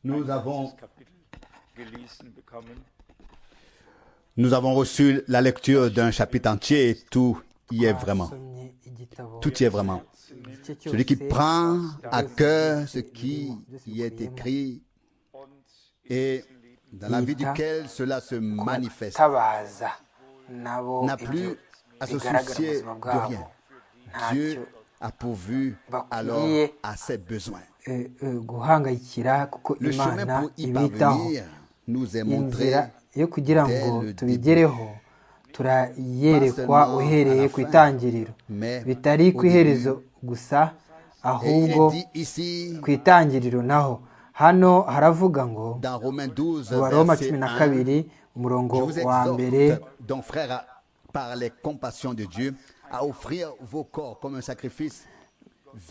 Nous avons, nous avons reçu la lecture d'un chapitre entier et tout y est vraiment. Tout y est vraiment. Celui qui prend à cœur ce qui y est écrit et dans la vie duquel cela se manifeste n'a plus à se soucier de rien. Dieu a pourvu alors à ses besoins. Le chemin pour y parvenir nous est montré yo kugira ngo tubigereho turayerekwa uhereye ku itangiriro bitari ku iherezo gusa ahubwo ku itangiriro naho hano haravuga ngo wa roma cumi na kabiri umurongo wa mbere par les compassions de Dieu à offrir vos corps comme un sacrifice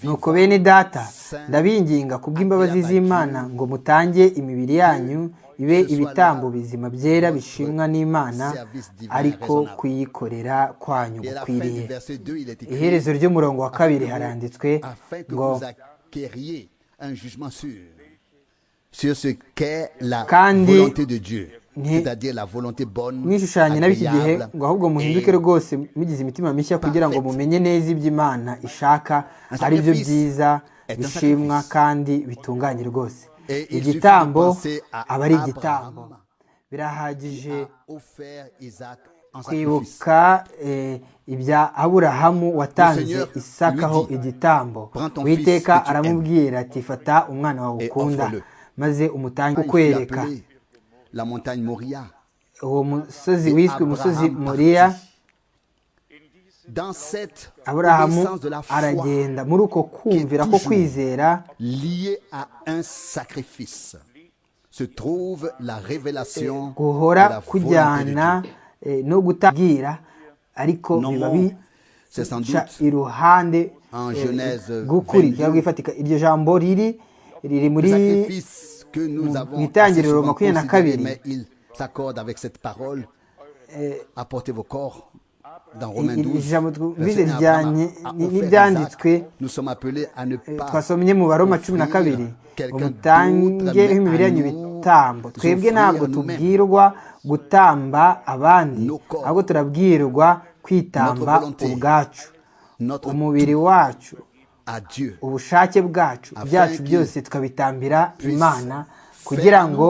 nuko bene data ndabinginga kubw'imbabazi z'imana ngo mutange imibiri yanyu ibe ibitambo bizima byera bishimwa n'imana ariko kuyikorera kwanyu gukwiriye iherezo ry'umurongo wa kabiri haranditswe ngo kandi mwishushanye n'ab'iki gihe ngo ahubwo muhinduke rwose mugize imitima mishya kugira ngo mumenye neza ibyo imana ishaka ari byo byiza bishimwa kandi bitunganye rwose igitambo aba ari igitambo birahagije kwibuka ibya aburahamu watanze isakaho igitambo witeka aramubwira ati fata umwana wawe ukunda maze umutange kukwereka la montagne Moria. uwo musozi wiswe umusozi moriya aburahamu aragenda muri uko kumvira ko kwizera guhora kujyana no gutabwira ariko biba bica iruhande rw'ukuri rwifatika iryo jambo riri riri muri mu itangiriro makumyabiri na kabiri ijambo twumvise rijyanye n'ibyanditswe twasomye mu baroma cumi na kabiri ngo mutange imibiri yanyu ibitambo twebwe ntabwo tubwirwa gutamba abandi ahubwo turabwirwa kwitamba ubwacu umubiri wacu ubushake bwacu byacu byose tukabitambira imana kugira ngo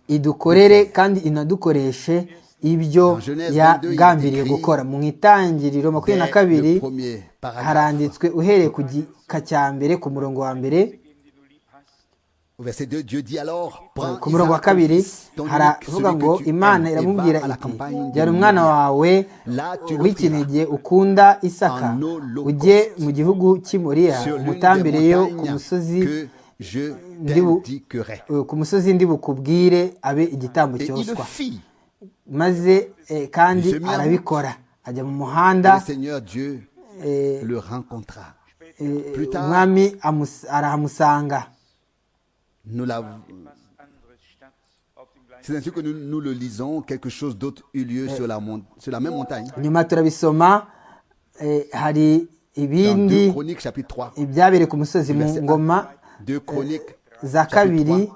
idukorere kandi inadukoreshe ibyo yagambiriye gukora mu itangiriro makumyabiri na kabiri haranditswe uhereye ku gika cya mbere ku murongo wa mbere ku murongo wa kabiri haravuga ngo imana iramubwira iti jyana umwana wawe w'ikinege ukunda isaka ujye mu gihugu cy'imuriya umutambireyo ku musozi ku musozi ndi bukubwire abe igitambo cyoswa maze kandi arabikora ajya mu muhanda umwami arahamusanga nous l'avons. C'est ainsi que nous, nous, le lisons, quelque chose d'autre eut lieu sur la, sur la même montagne. nyuma turabisoma hari ibindi ibyabereye ku musozi mu ngoma za kabiri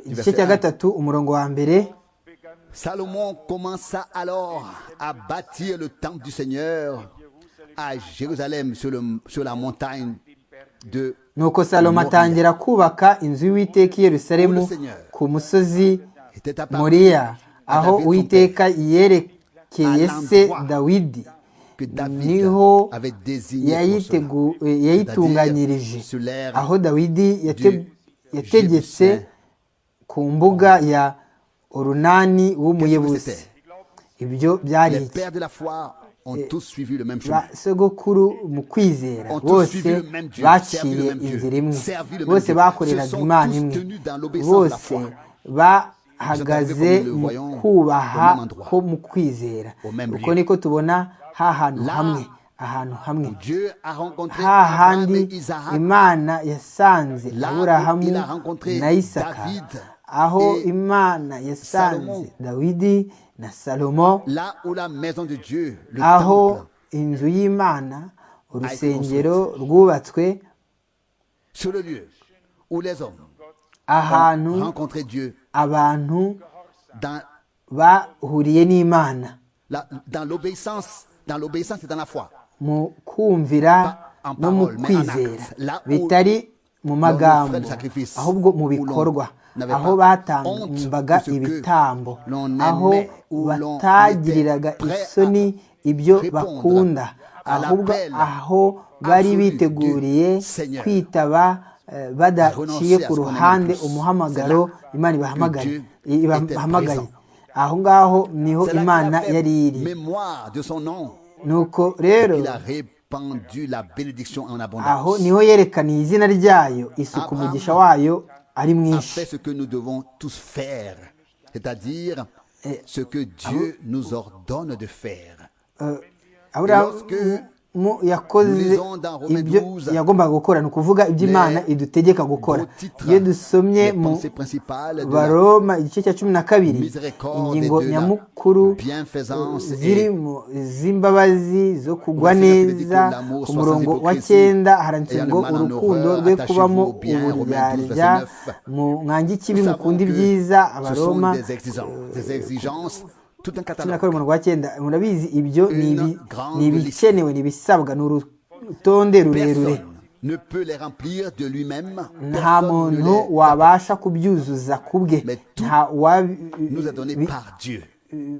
igice cya gatatu umurongo wa mbere salomon commença alors à bâtir le temple du seigneur à jérusalem sur, le, sur la montagne de nuko salomo atangira kubaka inzu y'uwiteka i yerusalemu ku musozi muriya aho uwiteka yerekeye se dawidi niho yayitunganyirije aho dawidi yategetse ku mbuga ya orunani w'umuyebuzi ibyo byari iki basogokuru mu kwizera bose baciye inzira imwe bose bakoreraga imana imwe bose bahagaze mu kubaha ko mu kwizera uko niko tubona ha hantu hamwe ahantu hamwe ha handi imana yasanze aburahamu na isaka aho imana yasanze dawidi na salomo aho inzu y'imana urusengero rwubatswe sur le lieu où les hommes ahantu ont rencontré Dieu abantu dans, bahuriye n'imana la- dans l'obéissance, dans l'obéissance et dans la foi. mu kumvira en no mu parole, mais en kwizera actes. La où bitari mu l'on magambo offrait le sacrifice, ahubwo mu où l'on bikorwa n'avait aho pas honte batambaga de ce que ibitambo l'on aho aimait, où l'on batagiriraga était prêt à isoni ibyo répondre bakunda à ahubwo l'appel aho bari absolu du biteguriye Seigneur. kwitaba eh, badaciye Renoncer à ku ce qu'on aime ruhande le plus. umuhamagaro C'est là imana ibahamagaye que Dieu ibahamagaye était aho ngaho niho C'est la imana grave yari iri mémoire de son nom. nuko rero Il a répandu la bénédiction en aho abondance. niho yerekaniye izina ryayo isuku Abraham umugisha wayo ari a mwinshi fait ce que nous devons tous faire, c'est-à-dire Et- ce que Dieu nous ordonne de faire. Eh, Aburahamu lorsque mu- yakoze nous lisons dans Romains ibyo 12, yagombaga gukora ni ukuvuga ibyo imana les idutegeka gukora gros titres, iyo dusomye les mu pensées principales de la baroma igice cya cumi na kabiri miséricorde et ingingo de la nyamukuru bienfaisance ziri et mu z'imbabazi zo kugwa Verset neza 22, l'amour ku sans murongo wa hypocrisie, cyenda haranditse et ngo allemand en urukundo horreur, rwe attachez-vous kubamo au bien, Romains 12, uburyarya 29. mu mwangi ikibi Nous savons mukunda que ibyiza ce sont abaroma des exigences, des exigences, tout un cumi na kabiri catalogue. umurongo wa cyenda murabizi ibyo ni ibi- Une grande ni ibikenewe ni ibisabwa ni urutonde rurerure Personne ne peut les remplir de lui-même. nta Personne ne muntu les wabasha kubyuzuza ku bwe Mais tout nta wabi- nous est donné bi- par Dieu.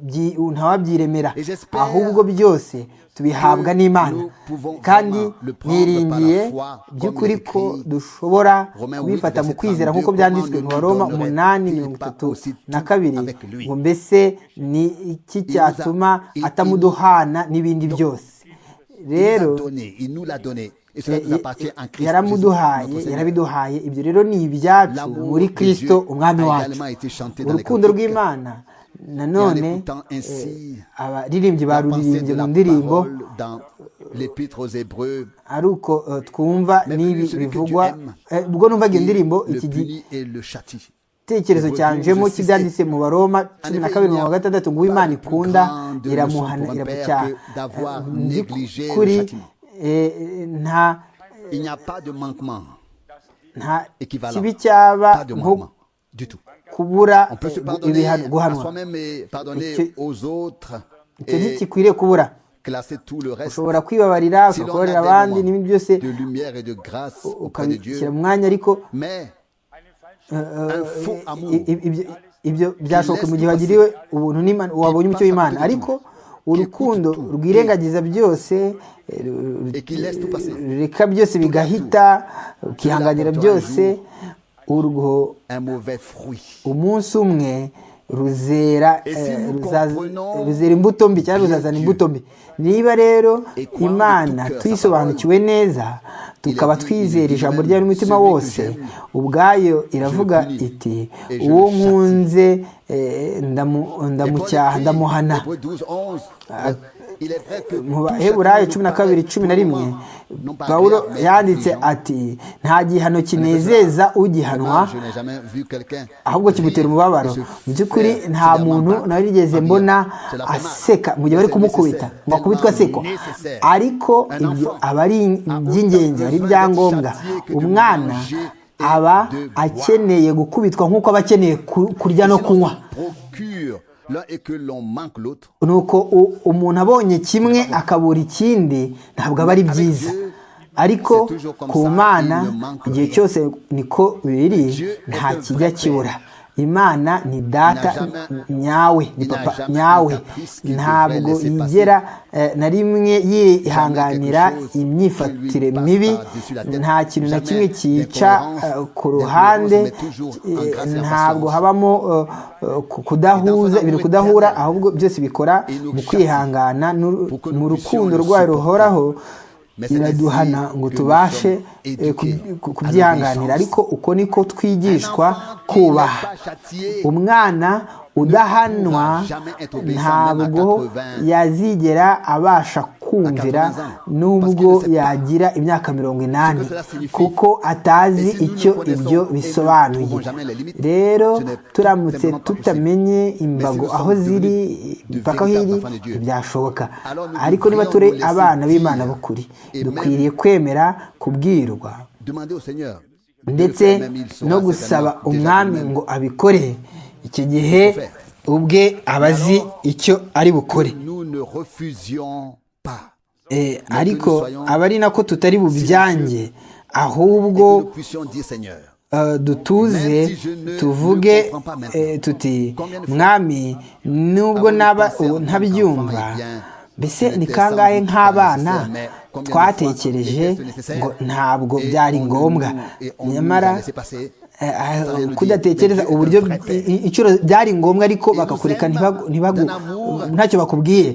byi- ntawabyiremera Et j'espère ahubwo byose tubihabwa que n'imana nous pouvons kandi vraiment le prendre niringiye par la foi, comme by'ukuri il est ko écrit. dushobora Romains huit, kubifata mu verset kwizera 32, nk'uko byanditswe mu comment baroma ne nous umunani donnerait-il mirongo pas itatu aussi tout na kabiri avec lui? ngo mbese ni iki cyatuma il- atamuduhana n'ibindi byose Il nous rero l'a donné, il nous l'a donné. Et cela nous appartient en Christ. Jésus, notre yaramuduhaye Seigneur. yarabiduhaye ibyo rero ni ibyacu L'amour muri de kirisito Dieu umwami a wacu également été chanté dans les urukundo cantiques. rw'imana nanone Et en écoutant ainsi eh, abaririmbyi La pensée baruririmbye de mu la ndirimbo parole dans l'épître aux Hébreux. ari uko eh, twumva Même n'ibi celui que bivugwa tu aimes, eh, ubwo numvaga iyo il ndirimbo le iki punit et le châtie. gitekerezo Hébreux cyanjemo 12, cy'ibyanditse mu baroma cumi na Enlever, kabiri il n'y a mirongo gatandatu ngo pas uwimana de plus ikunda grande leçon iramuhana pour un père iramucyaha que d'avoir Eh, négligé le by'ukuri châtiment. eh, eh, nta Il n'y a pas de manquement nta équivalent. kibi cyaba Pas de nko manquement du tout. kubura On peut se eh, pardonner ibihano à guhanwa soi-même et Et pardonner que- aux autres icyo et ntigikwiriye kubura classer tout le reste. ushobora kwibabarira Si l'on ukababarira a des abandi moments n'ibindi byose de lumière et de grâce auprès de ukabishyira Dieu, mu mwanya ariko mais eh, eh, un faux amour i- i- ibyo- ibyo byashoboka mu gihe laisse wagiriwe ubuntu n'imana wabonye umucyo passe à w'imana côté de ariko tout, qui urukundo écoute tout, rwirengagiza byose eh, ru- ru- et qui laisse tout passer. rureka byose bigahita ukihanganira Cela byose portera urwo un mauvais fruit. umunsi umwe ruzera Et si eh, nous ruzaza- comprenons ruzera imbuto mbi cyangwa bien ruzazana Dieu, imbuto mbi niba rero et croire de imana tout cœur sa tuyisobanukiwe neza tukaba dit, il twizera dit ijambo même, ryayo n'umutima celui que wose j'aime, ubwayo iravuga punis, iti et je uwo le châtie." nkunze eh, ndamu- Et Paul ndamucyaha écrit, ndamuhana Hébreux 12, 11, euh, il est vrai que mu tout baheburayo chacun cumi nous na kabiri paraît cumi na rimwe tourment, non pas pawulo agréable, mais yanditse affligeant. ati nta gihano kinezeza ugihanwa Vraiment, Je n'ai jamais vu quelqu'un ahubwo rire kimutera et umubabaro se mu by'ukuri faire nta sévèrement muntu battre. nawe rigeze Ah bien, mbona cela fait mal. aseka mu gihe bari C'est kumukubita nécessaire, ngo akubitwe asekwa tellement nécessaire. ariko Un ibyo enfant aba ari a autant iby'ingenzi ari besoin ibyangombwa d'être châtié que de umwana manger et aba de boire. akeneye gukubitwa nk'uko aba akeneye ku- kurya Si no l'on kunywa se procure l'un et que l'on manque l'autre, nuko u- umuntu abonye kimwe akabura ikindi ntabwo aba ari byiza ariko ku mana igihe cyose niko biri nta kijya kibura imana ni data nyawe ni papa nyawe ntabwo yigera eh, na rimwe yihanganira imyifatire mibi nta kintu na kimwe cyica eh, ku ruhande eh, ntabwo habamo eh, eh, ku- kudahuza ibintu kudahura ahubwo byose bikora mu kwihangana n'uru- mu rukundo rwayo ruhoraho iraduhana ngo tubashe eh, ku- ku- kubyihanganira ariko uko niko twigishwa kubaha umwana udahanwa ntabwo yazigera abasha kumvira nubwo yagira imyaka mirongo inani kuko atazi icyo ibyo bisobanuye rero turamutse tutamenye imbago aho ziri impaka aho iri ntibyashoboka ariko niba turi abana b'imana b'ukuri dukwiriye kwemera kubwirwa ndetse no gusaba umwami ngo abikore iki gihe ubwe aba azi icyo ari bukore ariko aba ari nako tutari bubyange ahubwo dutuze tuvuge tuti mwami nubwo naba ntabyumva mbese ni kangahe nk'abana twatekereje ngo ntabwo byari ngombwa nyamara kudatekereza uburyo inshuro byari ngombwa ariko bakakureka ntacyo bakubwiye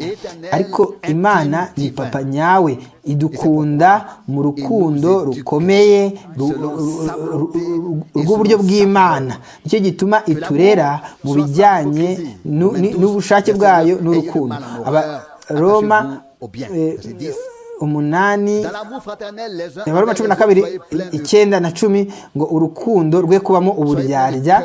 ariko imana ni papa nyawe idukunda mu rukundo rukomeye rw'uburyo bw'imana nicyo gituma iturera mu bijyanye n'ubushake bwayo n'urukundo abaroma umunani abaroma cumi na kabiri icyenda na cumi ngo urukundo rwe kubamo uburyarya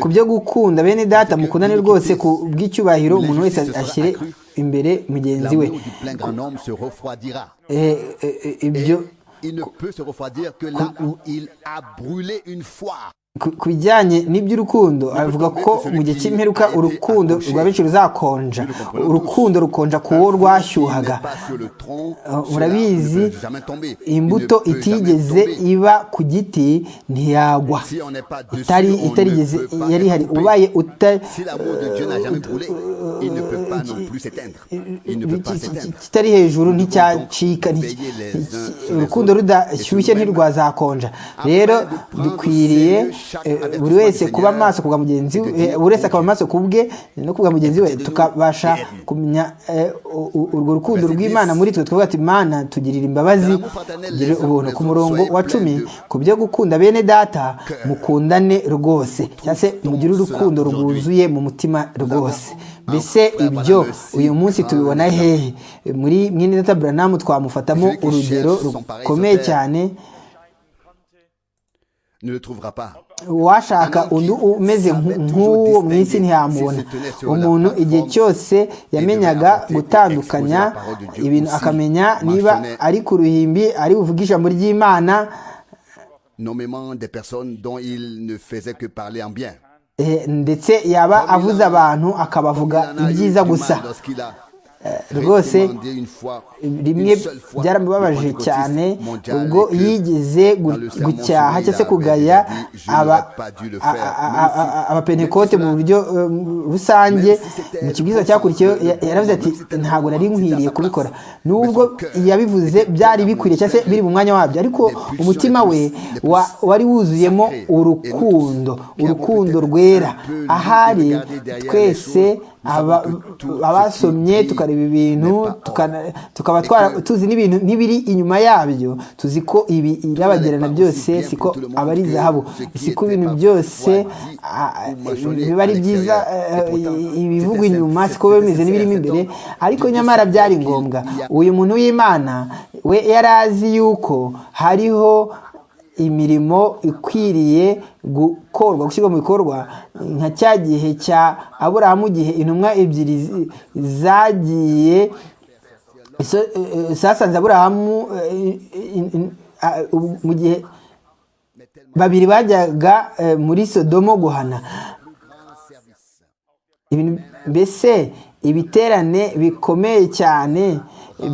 ku byo gukunda bene data mukundane rwose ku bw'icyubahiro umuntu wese ashyire imbere mugenzi we ibyo ku bijyanye n'iby'urukundo avuga ko mu gihe cy'imperuka urukundo rwa benshi ruzakonja urukundo rukonja ku wo rwashyuhaga murabizi imbuto itigeze iba ku giti ntiyagwa itari itarigeze yari ihari ubaye kitari hejuru nticyacika urukundo rudashyushye ntirwazakonja rero dukwiriye buri wese kuba amaso kubwa mugenzi we buri wese akaba amaso ku bwe no kubwa mugenzi we tukabasha kumenya urwo rukundo rw'imana muri twe twavuga ati imana tugirira imbabazi tugirire ubuntu ku murongo wa cumi ku byo gukunda bene data mukundane rwose cyangwa se mugire urukundo rwuzuye mu mutima rwose mbese ibyo uyu munsi tubibona hehe muri mwene data buranamu twamufatamo urugero rukomeye cyane uwashaka undi umeze nk'uwo mu isi ntiyamubona umuntu igihe cyose yamenyaga gutandukanya ibintu akamenya niba ari ku ruhimbi ari buvuge ijambo ry'imana ndetse yaba avuze abantu akabavuga ibyiza gusa rwose rimwe byaramubabaje cyane ubwo yigeze gucyaha cyangwa se kugaya abapenekote mu buryo rusange mu kibwiza cyakurikiyeho yaravuze ati ntabwo nari nkwiriye kubikora nubwo yabivuze byari bikwiriye cyangwa se biri mu mwanya wabyo ariko umutima we wari wuzuyemo urukundo urukundo rwera ahari twese abasomye tukareba ibintu tukaba tuzi n'ibintu n'ibiri inyuma yabyo tuzi ko ibi irabagirana byose siko aba ari zahabu siko ibintu byose biba ari byiza ibivugwa inyuma siko biba bimeze n'ibirimo imbere ariko nyamara byari ngombwa uyu muntu w'imana we yari azi yuko hariho imirimo ikwiriye gukorwa gushyirwa mu bikorwa nka cya gihe cya aburahamu gihe intumwa ebyiri zagiye zasanze aburahamu mu gihe babiri bajyaga muri sodomo guhana mbese ibiterane bikomeye cyane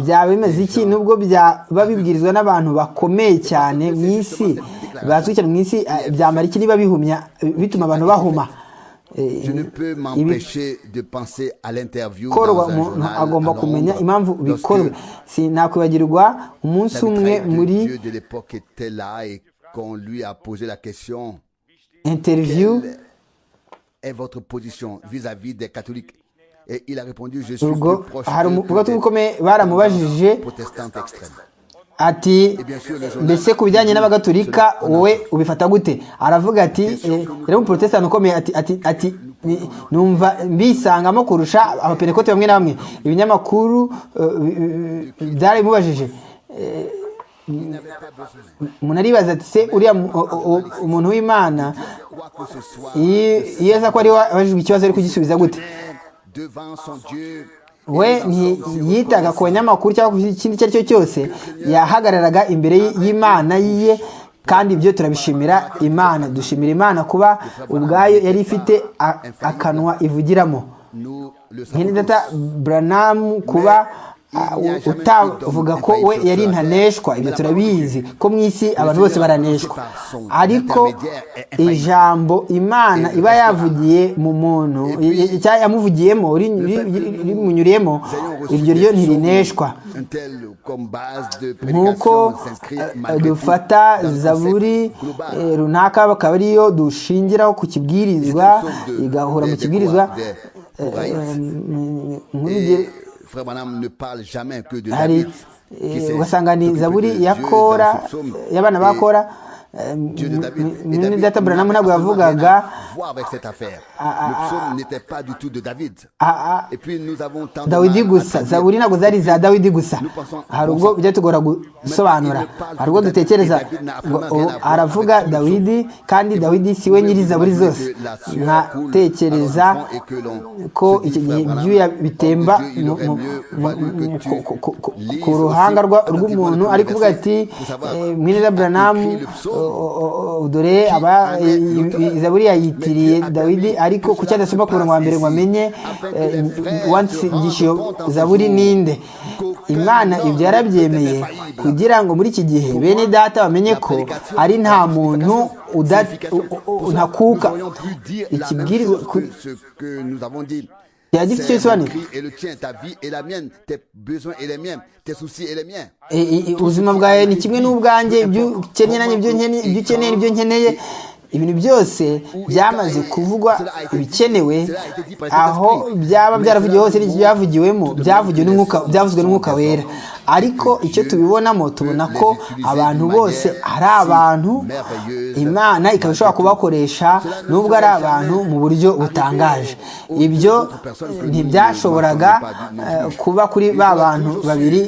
byaba bimeze iki nubwo byaba bibwirizwa n'abantu bakomeye cyane mu isi bazwi cyane mu isi byamara iki niba bihumya bituma abantu bahuma korwa umuntu agomba kumenya impamvu bikorwa sinakwibagirwa umunsi umwe muri interiviyu votre position vis-à-vis des catholiques ubwo hari umugabo ukomeye baramubajije ati mbese ku bijyanye n'abagatulika wowe ubifata gute aravuga ati rero umuporotesitanti ukomeye ati ati ati numva mbisangamo kurusha abaperekote bamwe na bamwe ibinyamakuru byarabimubajije umuntu aribaza ati se uriya umuntu w'imana iyo aza ko ari wajijwe ikibazo ari kugisubiza gute we ntiyitaga ku banyamakuru cyangwa ku kindi icyo ari cyo cyose yahagararaga imbere y'imana yiye kandi ibyo turabishimira imana dushimira imana kuba ubwayo yari ifite akanwa ivugiramo nk'indata buranamu kuba utavuga ko we yari ntaneshwa ibyo turabizi ko mu isi abantu bose baraneshwa ariko ijambo imana iba yavugiye mu muntu yamuvugiyemo rimunyuriyemo iryo ryo ntirineshwa nk'uko dufata zaburi runaka bakaba ariyo dushingiraho ku kibwirizwa igahura mu kibwirizwa hari ugasanga ni zaburi ya kora y'abana ba kora mwene data buranamu ntabwo yavugaga dawidi gusa zaburi ntabwo zari za dawidi gusa hari ubwo bijya tugora gusobanura hari ubwo dutekereza aravuga dawidi kandi dawidi si we nyiri zaburi zose nkatekereza ko iki gihe ibyuya bitemba ku ruhanga rw'umuntu ari kuvuga ati mwene data buranamu dore aba izaburi yayitiriye dawidi ariko kuki adasoma ku murongo wa mbere ngo amenye wansigisha iyo zaburi ninde imana ibyo yarabyemeye kugira ngo muri iki gihe bene data bamenye ko ari nta muntu ntakuka ikibwirizwa yagize icyo bisobanura ubuzima bwawe ni kimwe n'ubwanjye ibyo ukeneye nanjye ibyo ukeneye n'ibyo nkeneye ibintu byose byamaze kuvugwa ibikenewe aho byaba byaravugiwe hose byavugiwemo byavugiwe n'umwuka byavuzwe n'umwuka wera ariko icyo tubibonamo tubona ko abantu bose ari abantu imana ikaba ishobora kubakoresha nubwo ari abantu mu buryo butangaje ibyo ntibyashoboraga kuba kuri ba bantu babiri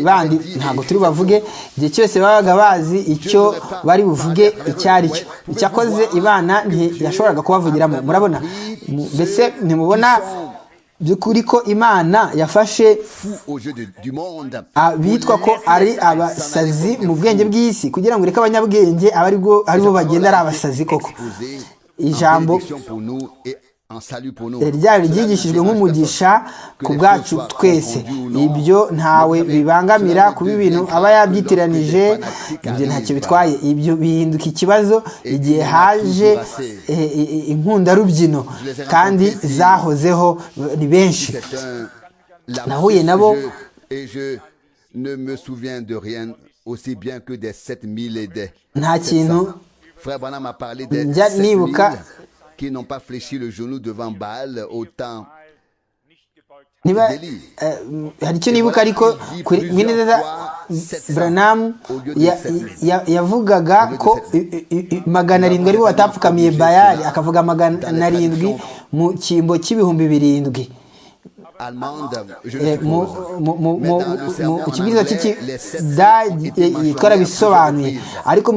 bandi ntabwo turi bubavuge igihe cyose babaga bazi icyo bari buvuge icyo ari cyo icyakoze ibana ntiyashoboraga kubavugiramo murabona mbese ntimubona by'ukuri ko imana yafashe abitwa ko ari abasazi mu bwenge bw'isi kugira ngo ureke abanyabwenge aba aribo bagenda ari abasazi koko ijambo ryari ryigishijwe nk'umugisha ku bwacu twese ibyo ntawe bibangamira kuba ibintu aba yabyitiranije ibyo ntacyo bitwaye ibyo bihinduka ikibazo igihe haje inkundarubyino kandi zahozeho ni benshi nahuye nabo nta kintu njya nibuka qui n'ont pas fléchi le genou devant Baal autant niba hari icyo nibuka ariko mweneza buranamu yavugaga ko magana arindwi aribo batapfukamiye bayari akavuga magana arindwi mu cyimbo cy'ibihumbi birindwi mu kibwiriza twarabisobanuye ariko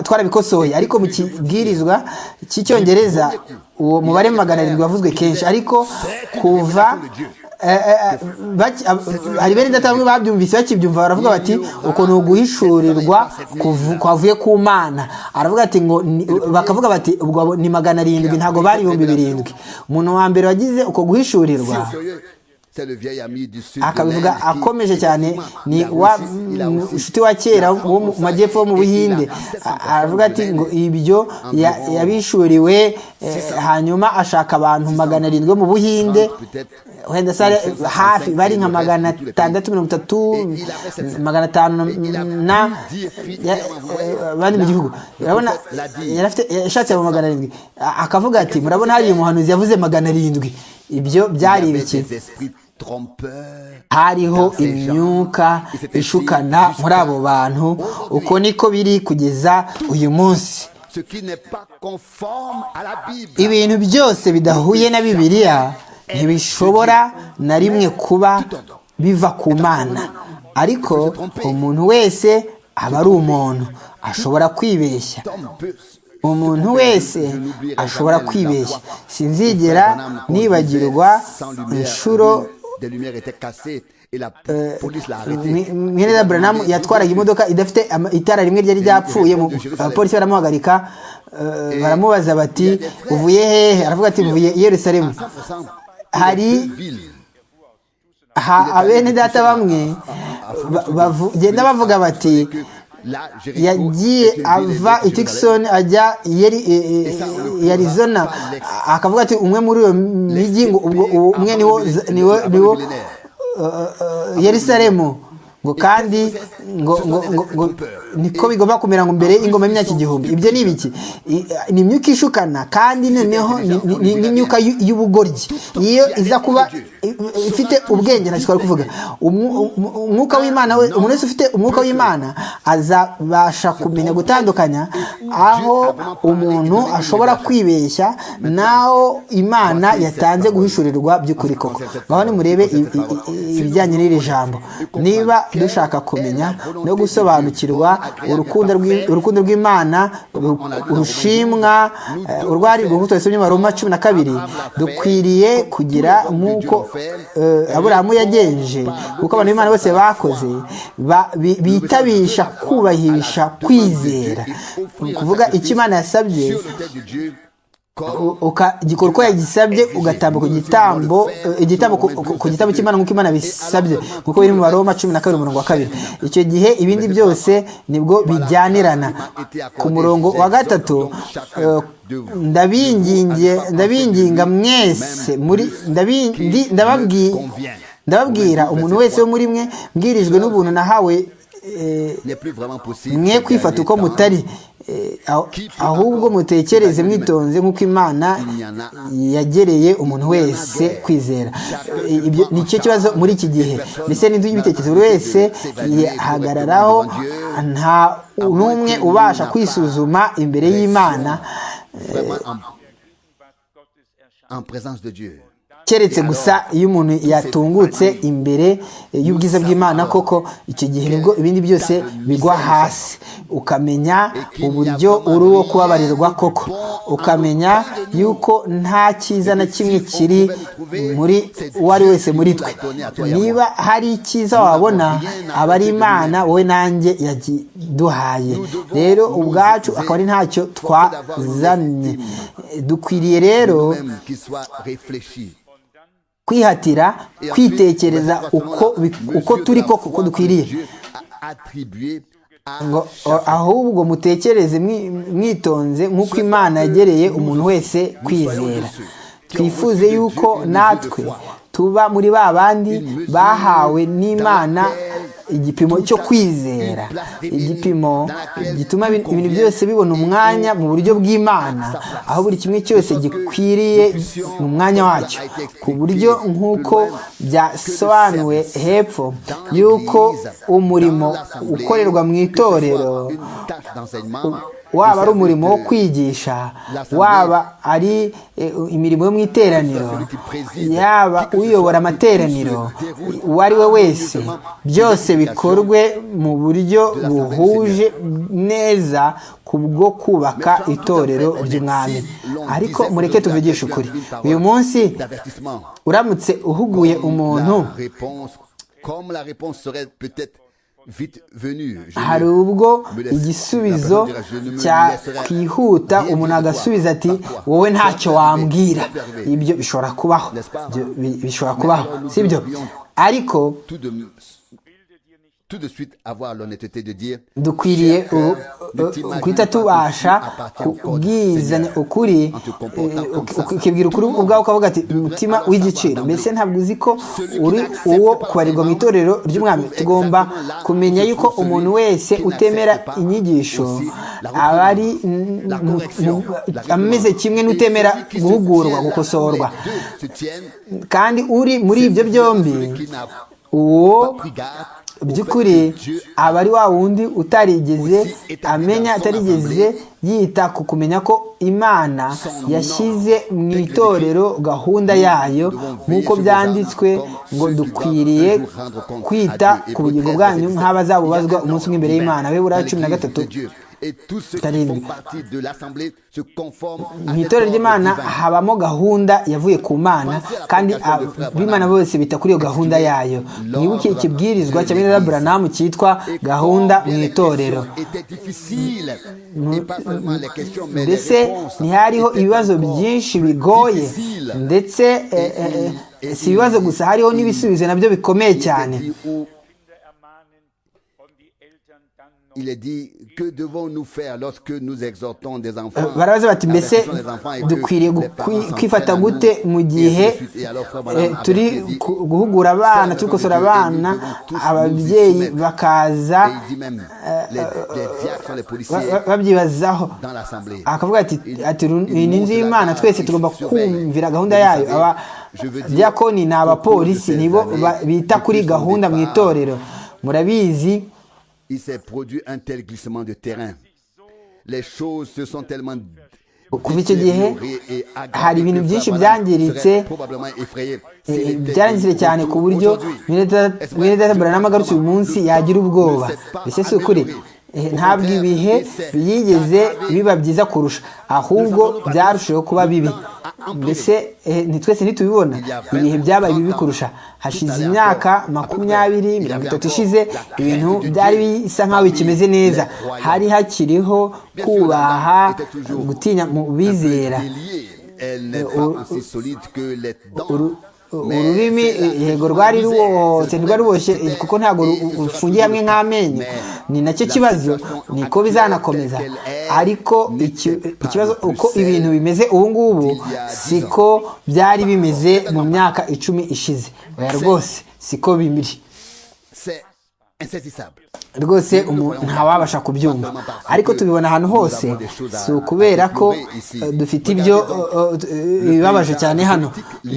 twarabikosoye ariko mu kibwirizwa cy'icyongereza uwo mubare magana arindwi wavuzwe kenshi ariko kuva hari bene data bamwe babyumvise bakibyumva baravuga bati ukuntu guhishurirwa kwavuye ku mana aravuga ati ngo bakavuga bati ubwo ni magana arindwi ntabwo bari ibihumbi birindwi umuntu wa mbere wagize uko guhishurirwa akabivuga akomeje cyane ni wa nshuti wa kera wo mu majyepfo wo mu buhinde aravuga ati ngo ibyo yabishuriwe hanyuma ashaka abantu magana arindwi mu buhinde wenda sare hafi bari nka magana atandatu mirongo itatu magana atanu na abandi mu gihugu urabona yashatse abo magana arindwi akavuga ati murabona hari umuhanuzi yavuze magana arindwi ibyo byari ibiki hariho imyuka ishukana muri abo bantu uko niko biri kugeza uyu munsi ibintu byose bidahuye na bibiliya ntibishobora na rimwe kuba biva ku mana ariko umuntu wese aba ari umuntu ashobora kwibeshya umuntu wese ashobora kwibeshya sinzigera nibagirwa inshuro mwene Branham yatwaraga imodoka idafite itara rimwe ryari ryapfuye abapolisi baramuhagarika baramubaza bati uvuye hehe aravuga ati mvuye i yerusalemu hari abene data bamwe bagenda bavuga bati yagiye ava i Tucson ajya i Arizona akavuga ati umwe muri iyo mijyi ngo ubwo umwe niwo niwo niwo Yerusalemu ngo kandi ngo ngo ngo niko bigomba kumera ngo mbere ingoma y'imyaka igihumbi ibyo ni ibiki ni imyuka ishukana kandi noneho ni imyuka y'ubugoryi iyo iza kuba ifite ubwenge ntacyo kuvuga umwuka w'imana we umuntu wese ufite umwuka w'imana azabasha kumenya gutandukanya aho umuntu ashobora kwibeshya n'aho imana yatanze guhishurirwa by'ukuri koko ngaho nimurebe ibijyanye n'iri jambo niba dushaka kumenya no gusobanukirwa urukundo rw'imana rushimwa urwari rw'ubuto rusomye maroma cumi na kabiri dukwiriye kugira nk'uko aburahamu yagenje kuko abantu b'imana bose bakoze bitabisha kubahisha kwizera kuvuga icyo imana yasabye gikora uko yagisabye ugatambuka ku gitambo igitambo ku gitambo cy'imana nk'uko imana bisabye kuko biri mu baroma cumi na kabiri umurongo wa kabiri icyo gihe ibindi byose nibwo bijyanirana ku murongo wa gatatu ndabinginga mwese muri ndababwira umuntu wese wo muri mwe mbwirijwe n'ubuntu nahawe mwe kwifata uko mutari ahubwo mutekereze mwitonze nk'uko imana yagereye umuntu wese kwizera nicyo kibazo muri iki gihe ndetse n'inzu y'ibitekerezo buri wese yihagararaho nta n'umwe ubasha kwisuzuma imbere y'imana keretse gusa iyo umuntu yatungutse imbere y'ubwiza bw'imana koko icyo gihe nibwo ibindi byose bigwa hasi ukamenya uburyo uri uwo kubabarirwa koko ukamenya yuko nta cyiza na kimwe kiri muri uwo ari wese muri twe niba hari icyiza wabona aba ari imana wowe nanjye yakiduhaye rero ubwacu akaba ari ntacyo twazanye dukwiriye rero kwihatira kwitekereza uko turi koko uko dukwiriye ahubwo mutekereze mwitonze nk'uko imana yagereye umuntu wese kwizera twifuze yuko natwe tuba muri ba bandi bahawe n'imana igipimo cyo kwizera igipimo gituma ibintu byose bibona umwanya mu buryo bw'imana aho buri kimwe cyose gikwiriye mu mwanya wacyo ku buryo nk'uko byasobanuwe hepfo y'uko umurimo ukorerwa mu itorero waba ari umurimo wo kwigisha waba ari imirimo yo mu iteraniro yaba uyobora amateraniro uwo ari we wese byose bikorwe mu buryo buhuje neza kubwo kubaka itorero ry'umwami ariko mureke tuvugishe ukuri uyu munsi uramutse uhuguye umuntu hari ubwo igisubizo cyakwihuta umuntu agasubiza ati wowe ntacyo wambwira ibyo bishobora kubaho bishobora kubaho sibyo ariko tout de suite avoir l'honnêteté de dire dukwiriye guhita tubasha kubwizanya ukuri ukibwira ukuri ubwawe ukavuga ati mutima w'igiciro mbese ntabwo uzi ko uri uwo kubarirwa mu itorero ry'umwami tugomba kumenya yuko umuntu wese utemera inyigisho aba ari ameze kimwe n'utemera guhugurwa gukosorwa kandi uri muri ibyo byombi uwo by'ukuri aba ari wa wundi utarigeze amenya atarigeze yita ku kumenya ko imana yashyize mu itorero gahunda yayo nk'uko byanditswe ngo dukwiriye kwita ku bugingo bwanyu nk'abazabubazwa umunsi umwe imbere y'imana we buriya cumi na gatatu mu itorero ry'imana habamo gahunda yavuye ku mana kandi ab'imana bose bita kuri iyo gahunda yayo mwibuke ikibwirizwa cya bene buranamu cyitwa gahunda mu itorero mbese ntihariho ibibazo byinshi bigoye ndetse si ibibazo gusa hariho n'ibisubizo nabyo bikomeye cyane il est dit que devons-nous faire lorsque nous exhortons des enfants barabaza bati mbese dukwiriye kwifata gute mu gihe turi guhugura abana turi gukosora abana ababyeyi bakaza babyibazaho akavuga ati ni inzu y'imana twese tugomba kumvira gahunda yayo abadiyakoni ni abapolisi nibo bita kuri gahunda mu itorero murabizi il s'est produit un tel glissement de terrain. Les choses se sont tellement kuva icyo gihe hari ibintu byinshi byangiritse byarangizire cyane ku buryo mwene data buranama agarutse uyu munsi yagira ubwoba mbese si ukuri ntabwo ibihe byigeze biba byiza kurusha ahubwo byarushijeho kuba bibi mbese twese ntitubibona ibihe byabaye bibi kurusha hashize imyaka makumyabiri mirongo itatu ishize ibintu byari bisa nk'aho bikimeze neza hari hakiriho kubaha gutinya mu bizera ururimi yego rwari ruboshye ntirwari ruboshye kuko ntabwo rufungiye hamwe nk'amenyo ni nacyo kibazo niko bizanakomeza ariko ikibazo uko ibintu bimeze ubu ngubu siko byari bimeze mu myaka icumi ishize oya rwose siko bimiri rwose ntawabasha kubyumva ariko tubibona ahantu hose si ukubera ko dufite ibyo bibabaje cyane hano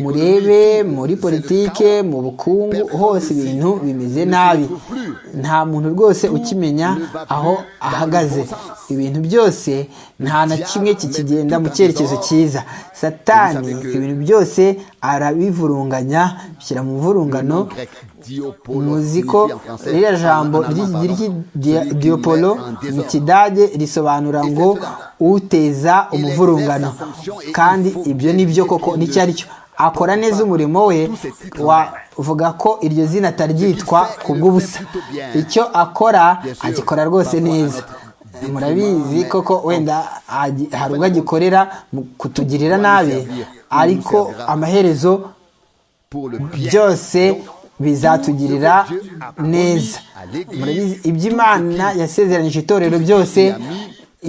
murebe muri politike mu bukungu hose ibintu bimeze nabi nta muntu rwose ukimenya aho ahagaze ibintu byose nta na kimwe kikigenda mu cyerekezo cyiza satani ibintu byose arabivurunganya bishyira mu muvurungano muzi ko ririya jambo ry'idiyopolo mu kidage risobanura ngo uteza umuvurungano kandi ibyo ni byo koko n'icyo ari cyo akora neza umurimo we wavuga ko iryo zina ataryitwa ku bw'ubusa icyo akora agikora rwose neza murabizi koko wenda hari ubwo agikorera kutugirira nabi ariko amaherezo byose bizatugirira neza murabizi iby'imana yasezeranyije itorero byose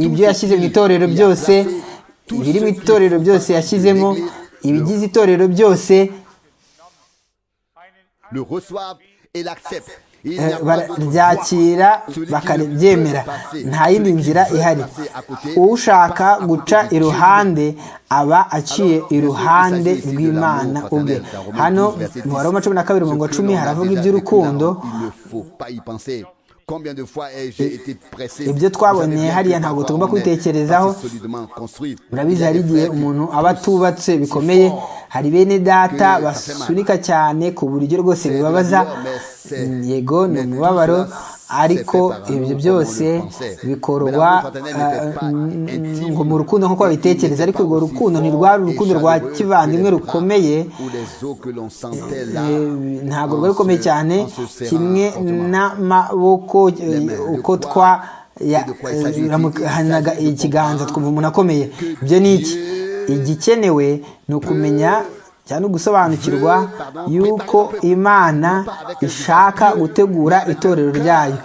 ibyo yashyize mu itorero byose ibiri mu itorero byose yashyizemo ibigize itorero byose baryakira bakaryemera nta yindi nzira ihari ushaka guca iruhande aba aciye iruhande rw'imana ubwe hano mu baroma cumi na kabiri mirongo cumi haravuga iby'urukundo ibyo twabonye hariya ntabwo tugomba kubitekerezaho murabizi hari igihe umuntu aba atubatse bikomeye hari bene data basunika cyane ku buryo rwose bibabaza yego ni umubabaro ariko ibyo byose bikorwa ngo mu rukundo nk'uko babitekereza ariko urwo rukundo ntirwari urukundo rwa kivandimwe rukomeye ntabwo rwari rukomeye cyane kimwe n'amaboko uko twa hanaga ikiganza twumva umuntu akomeye ibyo ni iki igikenewe ni ukumenya cyane gusobanukirwa yuko imana ishaka gutegura itorero ryayo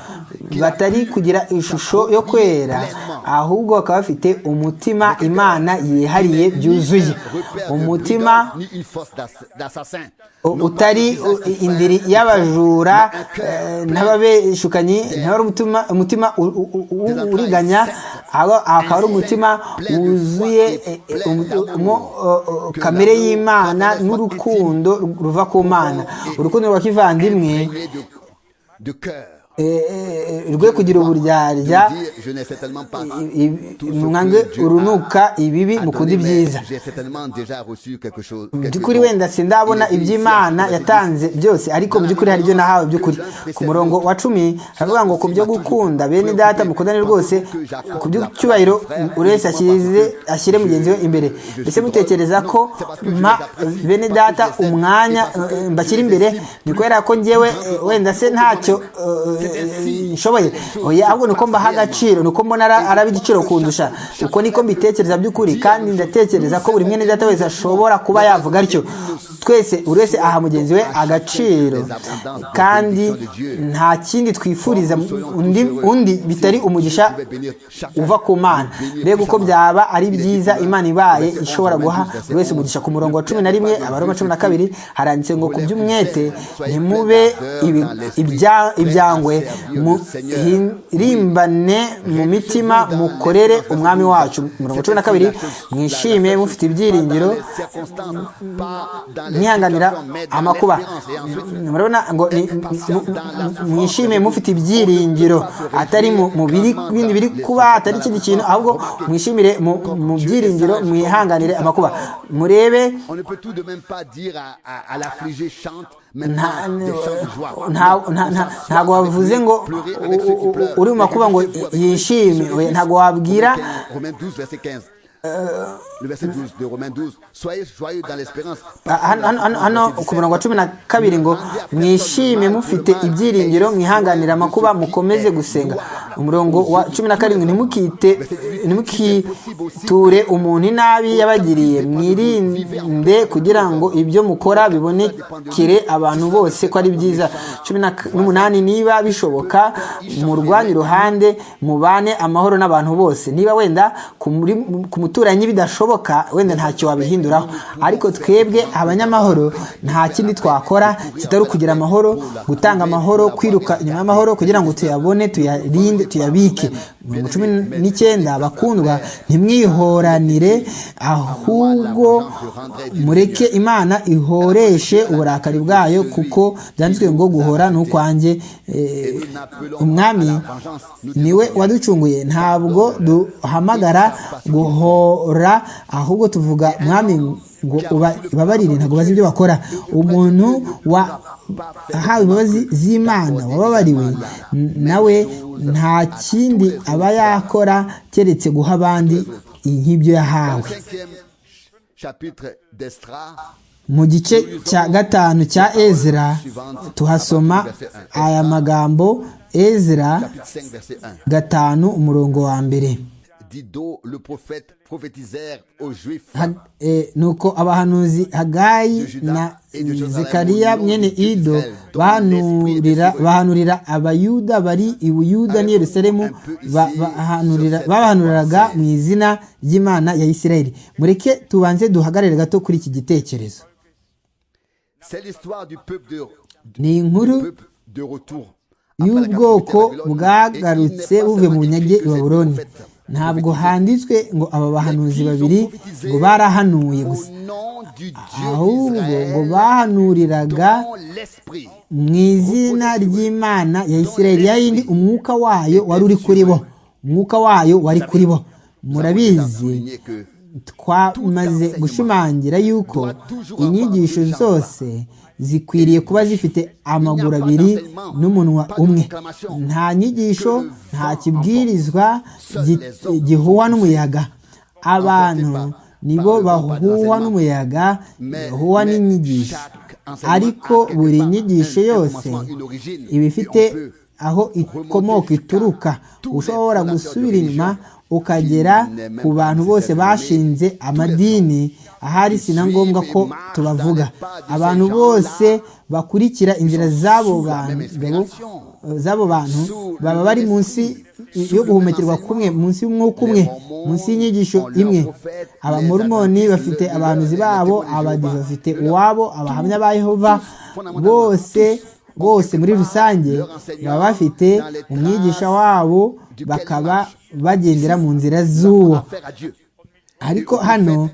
batari kugira ishusho yo kwera ahubwo bakaba bafite umutima imana yihariye byuzuye umutima utari indiri y'abajura n'ababeshukanyi ntabwo ari umutima uriganya akaba ari umutima wuzuye kamere y'imana n'urukundo ruva ku mana urukundo rwa kivandimwe rwe kugira uburyarya mwange urunuka ibibi mukunda ibyiza mu by'ukuri wenda sindabona iby'imana yatanze byose ariko mu by'ukuri hari ibyo nahawe by'ukuri ku murongo wa cumi haravuga ngo ku byo gukunda bene data mukundane rwose ku by'icyubahiro buri wese ashyire mugenzi we imbere mbese mutekereza ko bene data umwanya mbashyira imbere ni kubera ko ngewe wenda se ntacyo nshoboye ahubwo ni uko mbaha agaciro ni uko mbona araba igiciro kundusha uko niko mbitekereza by'ukuri kandi ndatekereza ko buri mwene data wese ashobora kuba yavuga atyo twese buri wese aha mugenzi we agaciro kandi nta kindi twifuriza undi bitari umugisha uva ku mana mbega uko byaba ari byiza imana ibaye ishobora guha buri wese umugisha ku murongo wa cumi na rimwe abaroma cumi na kabiri haranditse ngo ku by'umwete ntimube ibya murimbane mu mitima mukorere umwami wacu mirongo cumi na kabiri mwishime mufite ibyiringiro mwihanganira amakuba murabona ngo mwishime mufite ibyiringiro atari mu bindi biri kuba atari ikindi kintu ahubwo mwishimire mu byiringiro mwihanganire amakuba murebe ntabwo wavuze ngo uri mu makuba ngo yishime ntabwo wabwira Le verset 12 de Romains 12. Soyez joyeux dans l'espérance. Hano ku murongo wa cumi na kabiri ngo mwishime mufite ibyiringiro mwihanganira amakuba mukomeze gusenga umurongo wa cumi na karindwi ntimukiture umuntu inabi yabagiriye mwirinde kugira ngo ibyo mukora bibonekere abantu bose ko ari byiza cumi n'umunani niba bishoboka murwanye iruhande mubane amahoro n'abantu bose niba wenda ku muturanyi bidashoboka wenda ntacyo wabihinduraho ariko twebwe abanyamahoro nta kindi twakora kitari ukugira amahoro gutanga amahoro kwiruka inyuma y'amahoro kugira ngo tuyabone tuyarinde tuyabike mirongo cumi n'icyenda bakundwa ntimwihoranire ahubwo mureke imana ihoreshe uburakari bwayo kuko byanditswe ngo guhora ni ukwanjye umwami niwe waducunguye ntabwo duhamagara guhora ahubwo tuvuga mwami ngo ubabarire ntabwo bazi ibyo bakora umuntu wahawe imbabazi z'imana wababariwe nawe nta kindi aba yakora keretse guha abandi nk'ibyo yahawe mu gice cya gatanu cya ezra tuhasoma aya magambo ezra gatanu umurongo wa mbere le prophète prophétisèrent aux juifs nuko abahanuzi hagayi na zekariya mwene ido bahanurira abayuda bari i buyuda n'i yerusalemu babahanuriraga mu izina ry'imana ya isirayeli mureke tubanze duhagarare gato kuri iki gitekerezo ni inkuru y'ubwoko bwagarutse buvuye mu bunyage i baburoni ntabwo handitswe ngo aba bahanuzi babiri ngo barahanuye gusa ahubwo ngo bahanuriraga mu izina ry'imana ya isirayeli ya yindi umwuka wayo wari uri kuri bo umwuka wayo wari kuri bo murabizi twamaze gushimangira yuko inyigisho zose zikwiriye kuba zifite amaguru abiri n'umunwa umwe nta nyigisho nta kibwirizwa gihuhwa n'umuyaga abantu nibo bahuhwa n'umuyaga bahuhwa n'inyigisho ariko buri nyigisho yose iba ifite aho ikomoka ituruka ushobora gusubira inyuma ukagera ku bantu bose bashinze amadini ahari si na ngombwa ko tubavuga abantu bose bakurikira inzira z'abo bantu baba bari munsi yo guhumekerwa kumwe munsi y'umwuka umwe munsi y'inyigisho imwe abamormoni bafite abahanuzi babo abadive bafite uwabo abahamya ba yehova bose bose muri rusange baba bafite umwigisha wabo bakaba bagendera mu nzira z'uwo ariko hano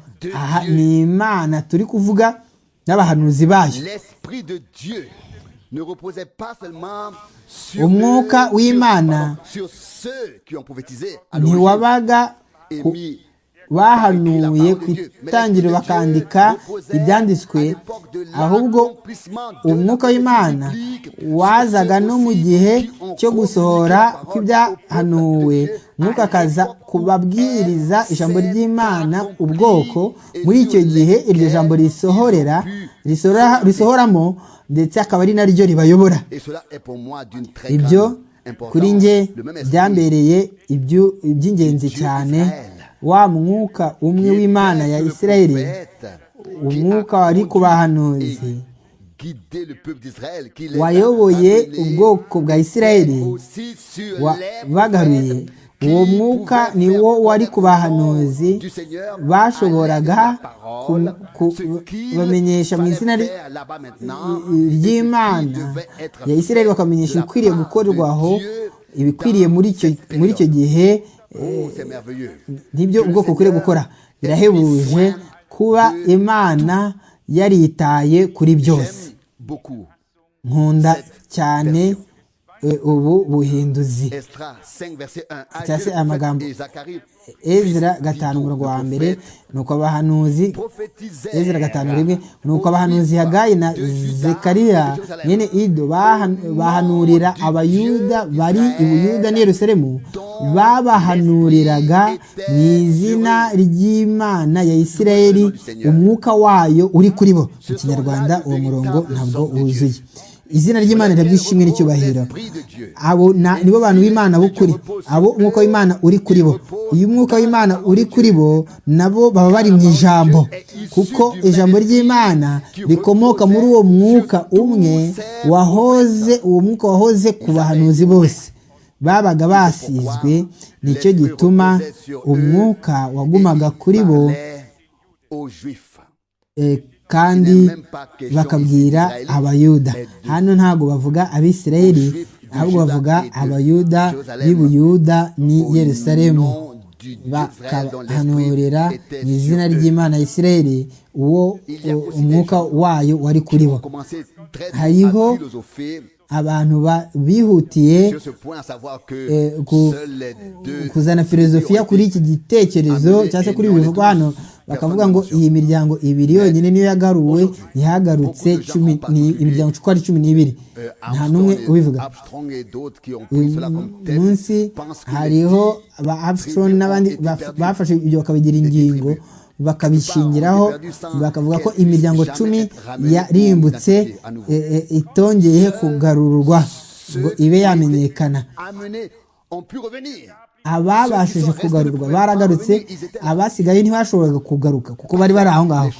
ni imana turi kuvuga n'abahanuzi bayo umwuka w'imana ntiwabaga bahanuye ku itangiriro bakandika ibyanditswe ahubwo umwuka w'imana wazaga no mu gihe cyo gusohora kw'ibyahanuwe umwuka akaza kubabwiriza ijambo ry'imana ubwoko muri icyo gihe iryo jambo risohorera risohoramo ndetse akaba ari naryo ribayobora ibyo kuri nge byambereye iby'ingenzi cyane wa mwuka umwe w'imana ya isirayeli umwuka wari ku bahanuzi wayoboye ubwoko bwa isirayeli bagaruye uwo mwuka ni wo wari ku bahanuzi bashoboraga kubamenyesha mu izina ry'imana ya isirayeli bakamenyesha ibikwiriye gukorwaho ibikwiriye muri icyo gihe nibyo ubwoko ukwiriye gukora birahebuje kuba imana yaritaye kuri byose nkunda cyane ubu buhinduzi cyangwa se amagambo ezra gatanu umurongo wa mbere ni uko abahanuzi ezra gatanu rimwe ni uko abahanuzi hagayi na zekariya mwene ido bahanurira abayuda bari i buyuda n'Yerusalemu babahanuriraga mu izina ry'imana ya isirayeli umwuka wayo uri kuri bo mu kinyarwanda uwo murongo ntabwo wuzuye izina ry'imana rirabyishimwe n'icyubahiro abo nibo bantu b'imana b'ukuri abo umwuka w'imana uri kuri bo iyo umwuka w'imana uri kuri bo nabo baba bari mu ijambo kuko ijambo ry'imana rikomoka muri uwo mwuka umwe wahoze uwo mwuka wahoze ku bahanuzi bose babaga basizwe nicyo gituma umwuka wagumaga kuri bo kandi bakabwira abayuda hano ntabwo bavuga abisirayeli ahubwo bavuga abayuda b'ibuyuda ni yerusalemu bakahanurira mu izina ry'imana isirayeli uwo umwuka wayo wari kuri bo hariho abantu bihutiye kuzana filozofiya kuri iki gitekerezo cyangwa se kuri ibi bivugwa hano bakavuga ngo iyi miryango ibiri yonyine niyo yagaruwe ntihagarutse imiryango uko ari cumi n'ibiri nta n'umwe ubivuga uyu munsi hariho ba abusitoni n'abandi bafashe ibyo bakabigira ingingo bakabishingiraho bakavuga ko imiryango cumi yarimbutse itongeye kugarurwa ngo ibe yamenyekana ababashije kugarurwa baragarutse abasigaye ntibashoboraga kugaruka kuko bari bari aho ngaho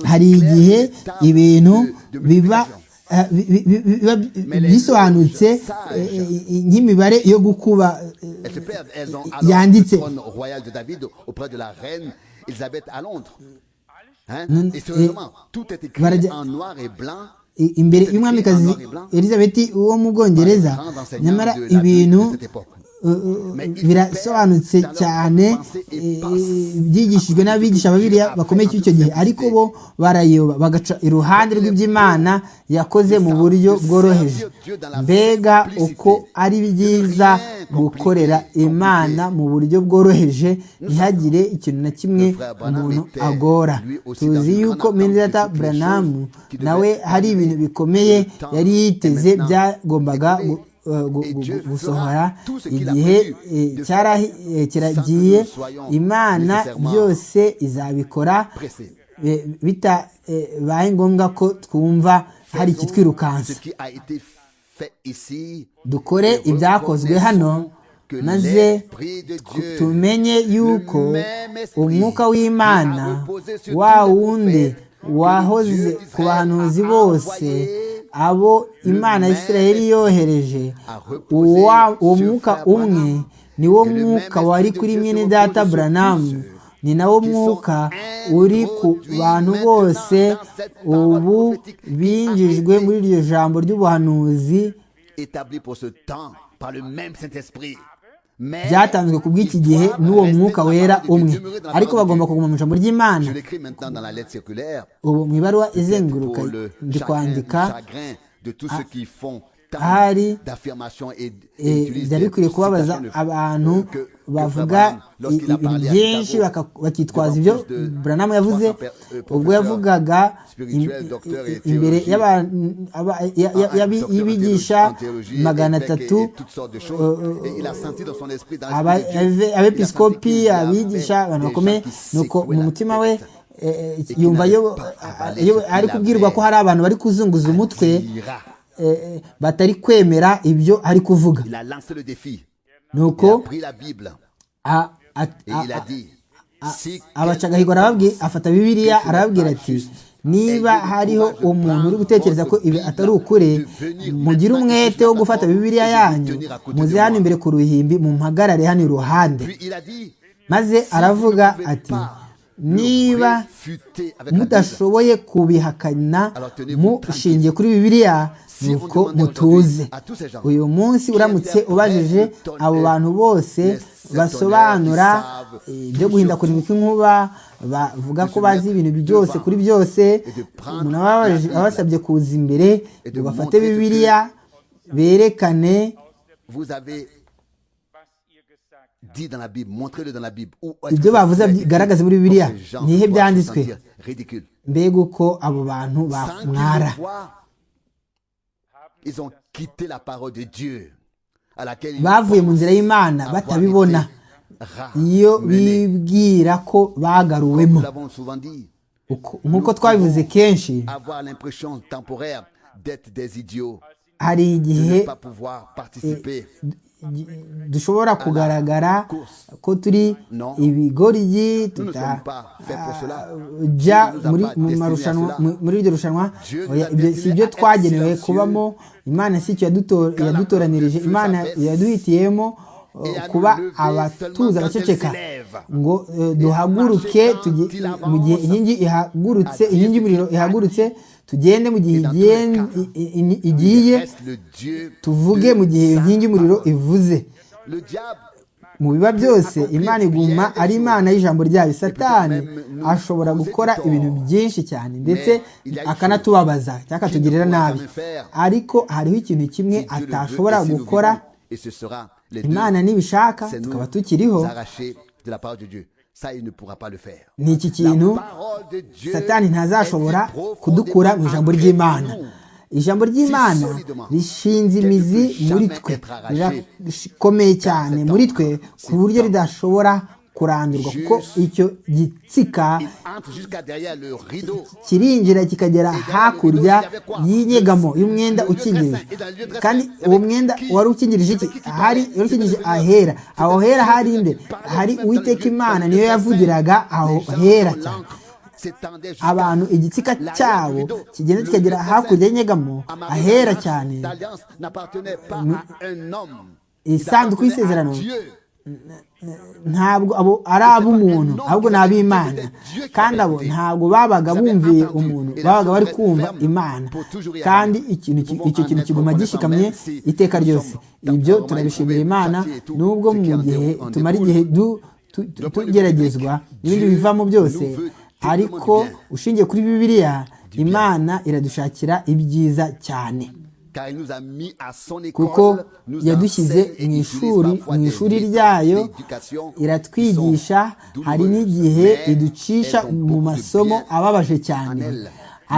hari igihe ibintu biba bisobanutse nk'imibare yo gukuba yanditse imbere y'umwamikazi elizabeth wo mu bwongereza nyamara ibintu birasobanutse cyane byigishijwe n'abigisha babiriya bakomeye icyo gihe ariko bo barayoba bagaca iruhande rw'iby'imana yakoze mu buryo bworoheje mbega uko ari byiza gukorera imana mu buryo bworoheje ntihagire ikintu na kimwe umuntu agora tuzi yuko mendata buranamu nawe hari ibintu bikomeye yari yiteze byagombaga gusohora igihe kiragiye imana byose izabikora bitabaye ngombwa ko twumva hari ikitwirukansa dukore ibyakozwe hano maze tumenye yuko umwuka w'imana wa wundi wahoze ku bahanuzi bose abo imana ya Isiraheli yohereje uwo mwuka umwe ni wo mwuka wari kuri mwene data buranamu ni nawo mwuka uri ku bantu bose ubu binjijwe muri iryo jambo ry'ubuhanuzi byatanzwe ku bw'iki gihe n'uwo mwuka wera umwe ariko bagomba kuguma mu ijambo ry'imana ubu mu ibaruwa izenguruka ndi kwandika hari byari bikwiye kubabaza abantu bavuga ibintu byinshi bakitwaza ibyo buranamu yavuze ubwo yavugaga imbere y'ibigisha magana atatu abepiskopi abigisha abantu bakomeye nuko mu mutima we yumva ari kubwirwa ko hari abantu bari kuzunguza umutwe batari kwemera ibyo ari kuvuga nuko abacagahigwa arababwira afata bibiriya arababwira ati niba hariho umuntu uri gutekereza ko ibi atari ukuri mugire umwete wo gufata bibiriya yanyu muze hano imbere ku ruhimbi mumpagarare hano iruhande maze aravuga ati niba mudashoboye kubihakana mushingiye kuri bibiriya nuko mutuze uyu munsi uramutse ubajije abo bantu bose basobanura ibyo guhindagurika kw'inkuba bavuga ko bazi ibintu byose kuri byose umuntu aba basabye kuza imbere ngo bafate bibiriya berekane ibyo bavuze bigaragaza muri bibiriya ni ihe byanditswe mbega uko abo bantu bamwara bavuye mu nzira y'imana batabibona iyo bibwira ko bagaruwemo nk'uko twabivuze kenshi hari igihe dushobora kugaragara ko turi ibigoryi tutajya muri iryo rushanwa si ibyo twagenewe kubamo imana si icyo yadutoranirije imana yaduhitiyemo kuba abatuza abaceceka ngo duhaguruke mu gihe inkingi ihagurutse inkingi y'umuriro ihagurutse tugende mu gihe igiye tuvuge mu gihe iyo nkingi y'umuriro ivuze mu biba byose imana iguma ari imana y'ijambo ryayo satani ashobora gukora ibintu byinshi cyane ndetse akanatubabaza cyangwa akatugirira nabi ariko hariho ikintu kimwe atashobora gukora imana nibishaka tukaba tukiriho ni iki kintu satani ntazashobora kudukura mu ijambo ry'imana ijambo ry'imana rishinze imizi muri twe rirakomeye cyane muri twe ku buryo ridashobora kurandurwa kuko icyo gitsika kirinjira kikagera hakurya y'inyegamo y'umwenda ukingirije kandi uwo mwenda wari ukingirije iki hari wari ukingirije ahera aho hera hari inde hari uwiteka imana niyo yavugiraga aho hera cyane abantu igitsika cyabo kigenda kikagera hakurya y'inyegamo ahera cyane isanduku y'isezerano ntabwo abo ari ab'umuntu ahubwo ni ab'imana kandi abo ntabwo babaga bumviye umuntu babaga bari kumva imana kandi icyo kintu kiguma gishikamye iteka ryose ibyo turabishimira imana nubwo mu gihe tumara igihe tugeragezwa n'ibindi bivamo byose ariko ushingiye kuri bibiliya imana iradushakira ibyiza cyane kuko yadushyize mu ishuri mu ishuri ryayo iratwigisha hari n'igihe iducisha mu masomo ababaje cyane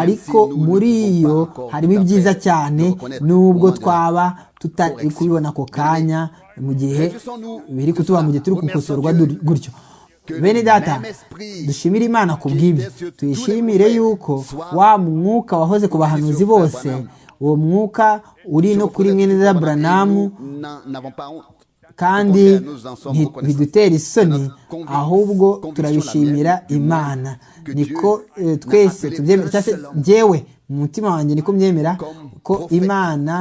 ariko muri yo harimo ibyiza cyane nubwo twaba tutari kubibona ako kanya mu gihe biri kutuba mu gihe turi gukosorwa gutyo bene data dushimire imana ku bw'ibyo tuyishimire yuko wa mwuka wahoze ku bahanuzi bose uwo mwuka uri no kuri mwene za buranamu kandi ntidutera isoni ahubwo turabishimira imana niko twese tubyemera ngewe mu mutima wanjye niko byemera ko imana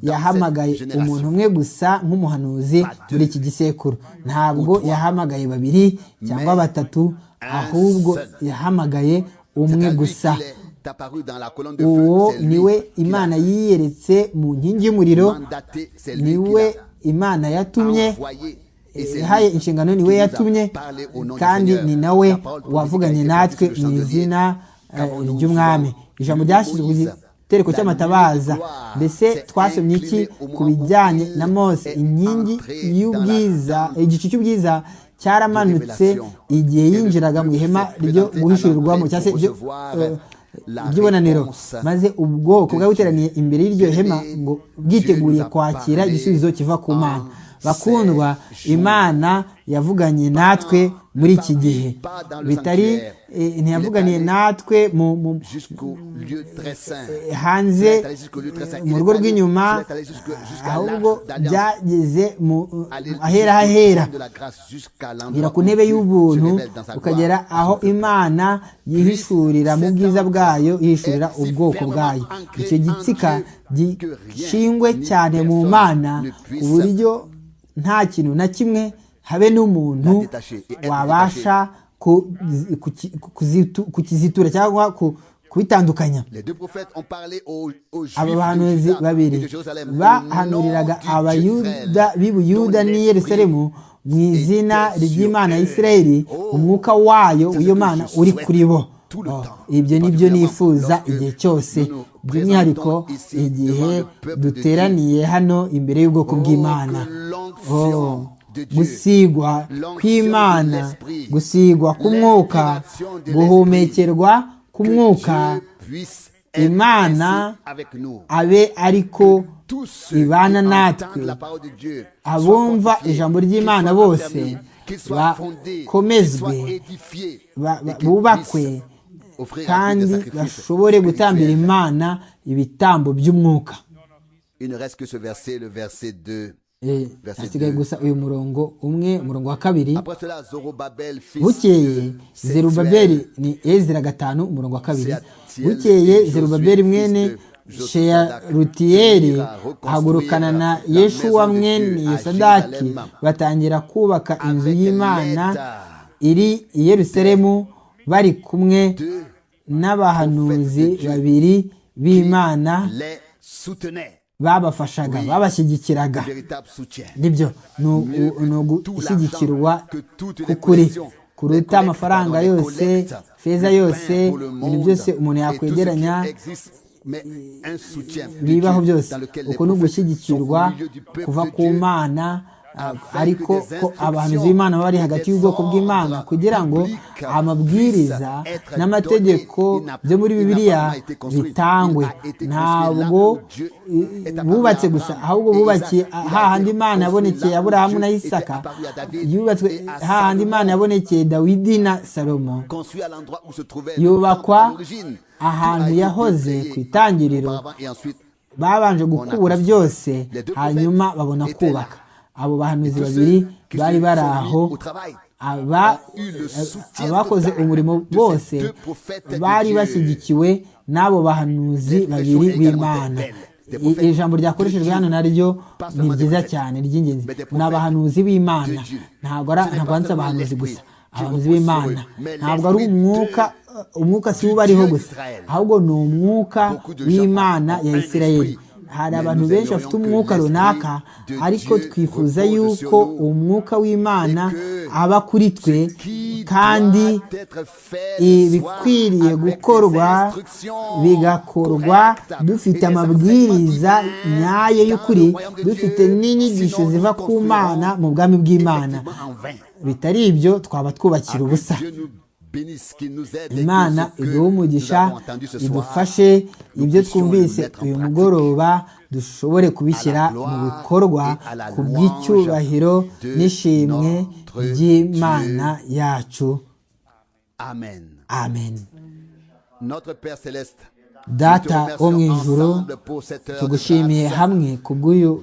yahamagaye umuntu umwe gusa nk'umuhanuzi muri iki gisekuru ntabwo yahamagaye babiri cyangwa batatu ahubwo yahamagaye umwe gusa uwo niwe imana yiyeretse mu nkingi y'umuriro niwe imana yatumye ihaye inshingano niwe yatumye kandi ni nawe wavuganye natwe mu izina ry'umwami ijambo ryashyizwe ku gitereko cy'amatabaza mbese twasomye iki ku bijyanye na mose inkingi y'ubwiza igicu cy'ubwiza cyaramanutse igihe yinjiraga mu ihema ryo guhishurirwamo cyangwa se ry'ibonaniro maze ubwoko bwari buteraniye imbere y'iryo hema ngo bwiteguriye kwakira igisubizo kiva ku mana bakundwa imana yavuganye natwe muri iki gihe bitari ntiyavuganiye natwe hanze mu rugo rw'inyuma ahubwo byageze mu ahera hahera ugera ku ntebe y'ubuntu ukagera aho imana yihishurira mu bwiza bwayo yihishurira ubwoko bwayo icyo gitsika gishingwe cyane mu mana ku buryo nta kintu na kimwe habe n'umuntu wabasha kukizitura cyangwa kubitandukanya aba bahanuzi babiri bahanuriraga abayuda b'ibuyuda n'i yerusalemu mu izina ry'imana ya israeli umwuka wayo w'iyo mana uri kuri bo ibyo ni byo nifuza igihe cyose by'umwihariko igihe duteraniye hano imbere y'ubwoko bw'imana gusigwa kw'imana gusigwa k'umwuka guhumekerwa k'umwuka imana abe ariko ibana natwe abumva ijambo ry'imana bose bakomezwe bubakwe kandi bashobore gutambira imana ibitambo by'umwuka hasigaye gusa uyu murongo umwe umurongo wa kabiri bukeye zerubabeli ni ezira gatanu umurongo wa kabiri bukeye zerubabeli mwene sheyarutiyeri ahagurukana na yeshuwa mwene yosadaki batangira kubaka inzu y'imana iri i yerusalemu bari kumwe n'abahanuzi babiri b'imana babafashaga babashyigikiraga nibyo ni ugushyigikirwa k'ukuri kuruta amafaranga yose feza yose ibintu byose umuntu yakwegeranya bibaho byose uko ni ugushyigikirwa kuva ku mana ariko ko abantu b'imana baba bari hagati y'ubwoko bw'imana kugira ngo amabwiriza n'amategeko byo muri bibiliya bitangwe ntabwo bubatse gusa ahubwo bubakiye hahandi imana yabonekeye aburahamu na isaka yubatswe hahandi imana yabonekeye dawidi na salomo yubakwa ahantu yahoze ku itangiriro babanje gukura byose hanyuma babona kubaka abo bahanuzi babiri bari bari aho abakoze umurimo bose bari bashyigikiwe n'abo bahanuzi babiri b'imana ijambo ryakoreshejwe hano naryo ni ryiza cyane ry'ingenzi ni abahanuzi b'imana ntabwo handitse abahanuzi gusa abahanuzi b'imana ntabwo ari umwuka umwuka si ubariho gusa ahubwo ni umwuka w'imana ya isirayeli hari abantu benshi bafite umwuka runaka ariko twifuza yuko umwuka w'imana aba kuri twe kandi ibikwiriye gukorwa bigakorwa dufite amabwiriza nyayo y'ukuri dufite n'inyigisho ziva ku mana mu bwami bw'imana bitari ibyo twaba twubakira ubusa imana iduhe umugisha idufashe ibyo twumvise uyu mugoroba dushobore kubishyira mu bikorwa ku bw'icyubahiro n'ishimwe ry'imana yacu amen data wo mu ijoro tugushimiye hamwe ku bw'uyu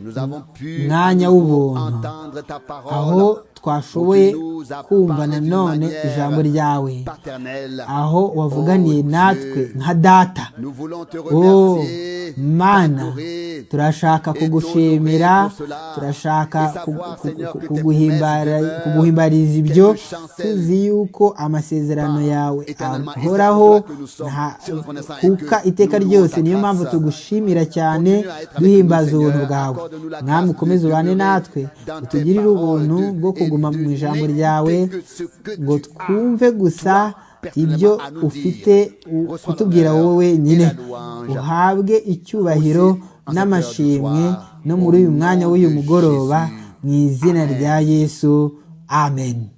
mwanya w'ubuntu aho twashoboye kumva nanone ijambo ryawe aho wavuganiye natwe nka data wowe mana turashaka kugushimira turashaka kuguhimbariza ibyo tuzi yuko amasezerano yawe ahoraho kuka iteka ryose niyo mpamvu tugushimira cyane duhimbaza ubuntu bwawe mwami ukomeze ubane natwe utugirire ubuntu bwo kuguma mu ijambo ryawe ngo twumve gusa ibyo ufite kutubwira wowe nyine uhabwe icyubahiro n'amashimwe no muri uyu mwanya w'uyu mugoroba mu izina rya yesu amen